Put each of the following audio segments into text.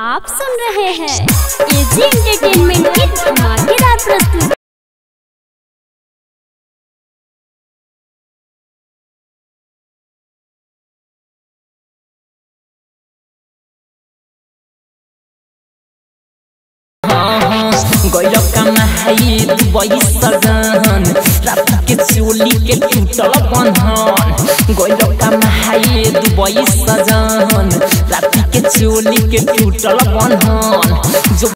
आप सुन रहे हैं एजी एंटरटेनमेंट की धमाकेदार प्रस्तुति गैल कमाई दुबई सजन रात के चोली के टूटल बंधन गैल कमाई दुबई सजन रात के चोली के टूटल बंधन जो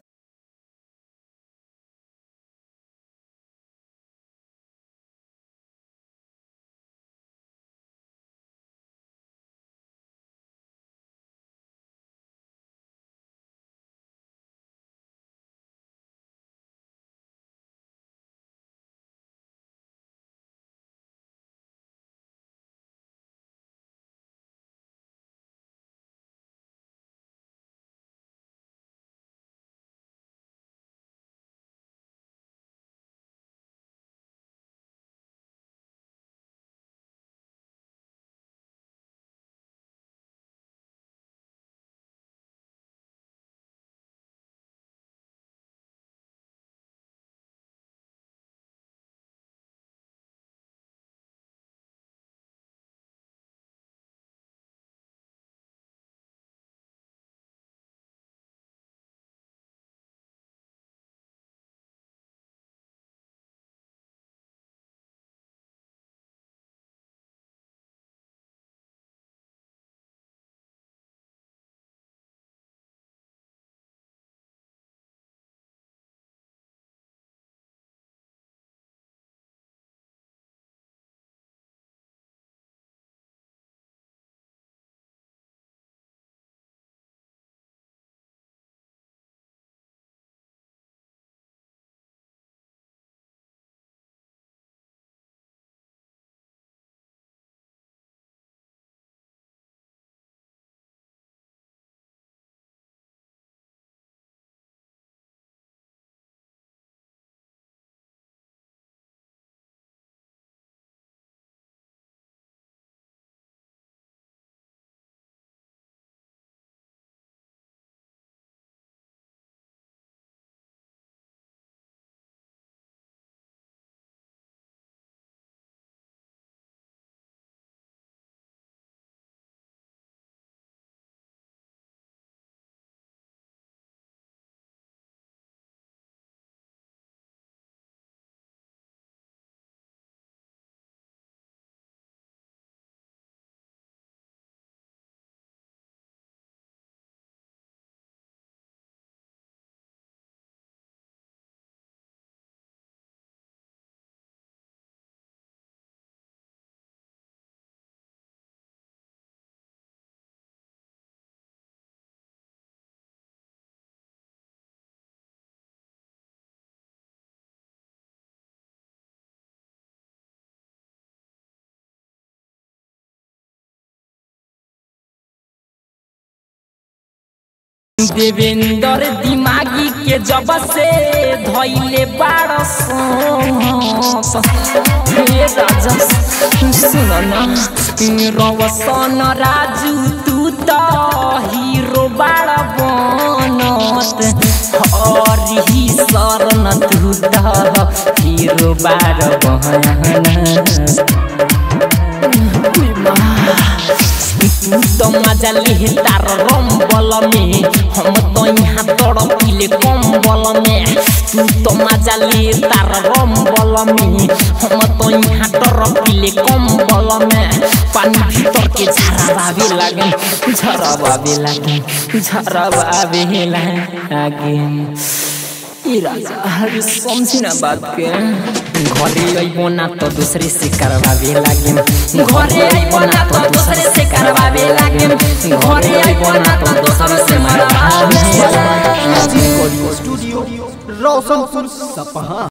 देवेंद्र दिमागी के जब से धैले बाड़ हे राजा सुन न रवसन राजू तू त हीरो बाड़ बनत हरि शरण तू त हीरो बाड़ बनत तू तो मजा ले तार रंबल में हम तो यहाँ तड़पिले कम्बल में तू तो मजा ले तार रंबल में हम तो यहाँ तड़पिले कम्बल में पानी भीतर के झरावे लागे झरावे लागे झरावे लागे ई राजा अरे समझी ना बात के घरे अइबो ना तो दूसरे से करवावे लागे घरे अइबो ना तो दूसरे से करवावे लागे घरे अइबो ना तो दूसरे से मरवावे स्टूडियो रोशनपुर सपहा